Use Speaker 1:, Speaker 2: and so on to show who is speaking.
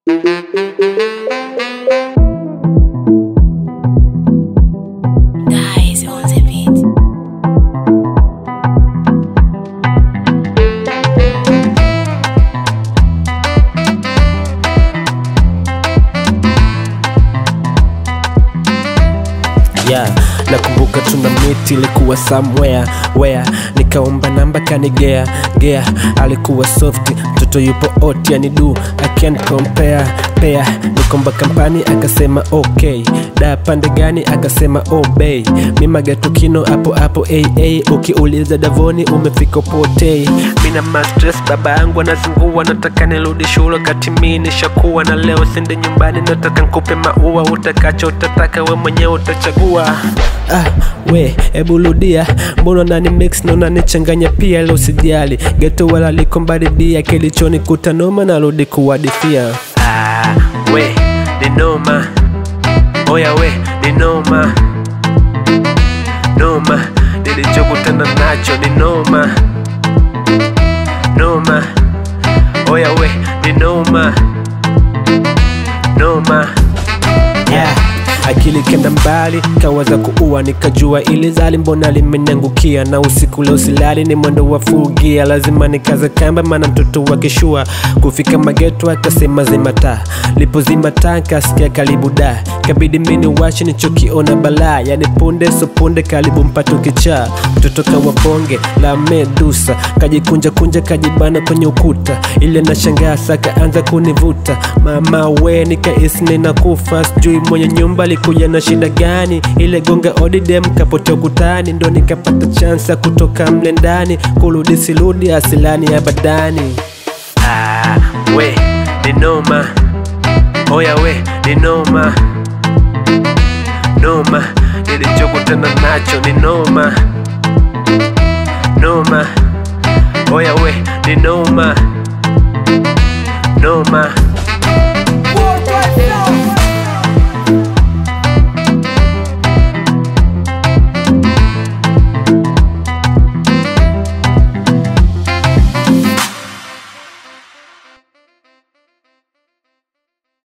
Speaker 1: Guys on the beat.
Speaker 2: yeah. nakumbuka tuna miti ilikuwa somewhere where nikaomba namba kanigea gea alikuwa soft mtoto yupo ot yani du I can't compare pea nikomba kampani akasema okay da pande gani akasema obey mimagatukino hapo hapo aa ukiuliza davoni umefika potei mina mastres baba yangu anazingua nataka nirudi shule kati mi nishakuwa na leo sende nyumbani nataka nkupe maua utakacho utataka we mwenyewe utachagua ah, we hebu rudia mbona nani mix na unanichanganya pia leo sijali geto wala liko mbaridia kilichonikuta noma narudi kuwadithia ah, we ni noma oya we ni noma noma nilichokutana nacho ni noma noma oya we ni noma noma yeah. akili kenda mbali kawaza kuua nikajua ili zali mbona limenyangukia na usiku leo silali ni mwendo wa fugia lazima nikaze kamba maana mtoto wa kishua kufika mageto akasema zimata lipozimata kasikia karibu da kabidi mini washi nichokiona balaa yani punde so punde karibu mpato kichaa mtoto kawa bonge la medusa kajikunja kunja kajibana kwenye ukuta ile nashangaa saka anza kunivuta mama we nikaisni na kufa sijui mwenye nyumba alikuja na shida gani ile gonga odidem kapotea ukutani ndo nikapata chansi ya kutoka mle ndani kurudi sirudi asilani ya badani ah, we ni noma oya we ni noma noma nilichokutana nacho ni noma noma oya we ni noma noma